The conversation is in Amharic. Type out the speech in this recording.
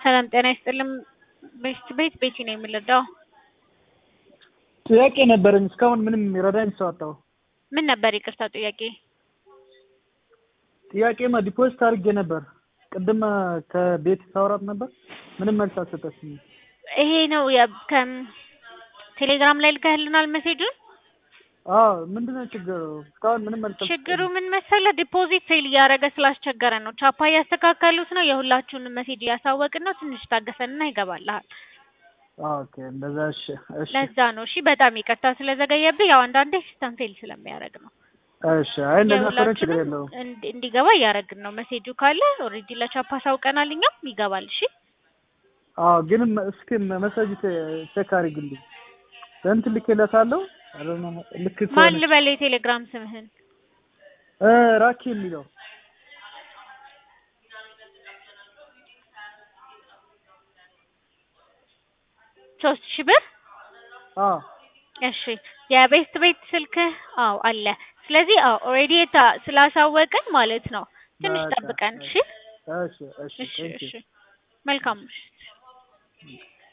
ሰላም ጤና ይስጥልኝ። ቤት ቤት ቤቲ ነው የምንረዳው። ጥያቄ ነበረኝ እስካሁን ምንም የሚረዳኝ ሰው አጣሁ። ምን ነበር ይቅርታ ጥያቄ? ጥያቄማ ዲፖዚት አድርጌ ነበር ቅድም ከቤት ሳውራት ነበር ምንም መልስ አልሰጠችኝም። ይሄ ነው የ- ከም ቴሌግራም ላይ ልከህልናል ሜሴጁን። አዎ ምንድነው ችግሩ? እስካሁን ምንም መልስ ችግሩ ምን መሰለህ ዲፖዚት ፌል እያደረገ ስላስቸገረ ነው። ቻፓ እያስተካከሉት ነው። የሁላችሁንም ሜሴጅ እያሳወቅን ነው። ትንሽ ታገሰንና ይገባልሃል። ኦኬ እንደዛ እሺ እሺ ለዛ ነው። እሺ በጣም ይቅርታ ስለዘገየብህ። ያው አንዳንዴ ሲስተም ፌል ስለሚያደርግ ነው። እሺ አይ እንደዛ ከሆነ ችግር የሁላችሁንም የለውም። እንዲ- እንዲገባ እያደረግን ነው። ሜሴጁ ካለ ኦልሬዲ ለቻፓ ሳውቀናል። እኛም ይገባል። እሺ አዎ ግን መ- እስኪ መሰጅ ቼክ አድርግልኝ። እንትን ልኬለታለሁ አይ ዶንት ኖ ልክ ማን ከሆነ ልበል የቴሌግራም ስምህን? እ ራኪ የሚለው ሶስት ሺህ ብር አዎ እሺ የቤስት ቤት ስልክህ አዎ አለ። ስለዚህ አዎ ኦልሬዲ ስላሳወቅን ማለት ነው። ትንሽ በቃ ጠብቀን እሺ። እሺ እሺ እሺ ቴንክ ዩ እሺ መልካም ምሽት።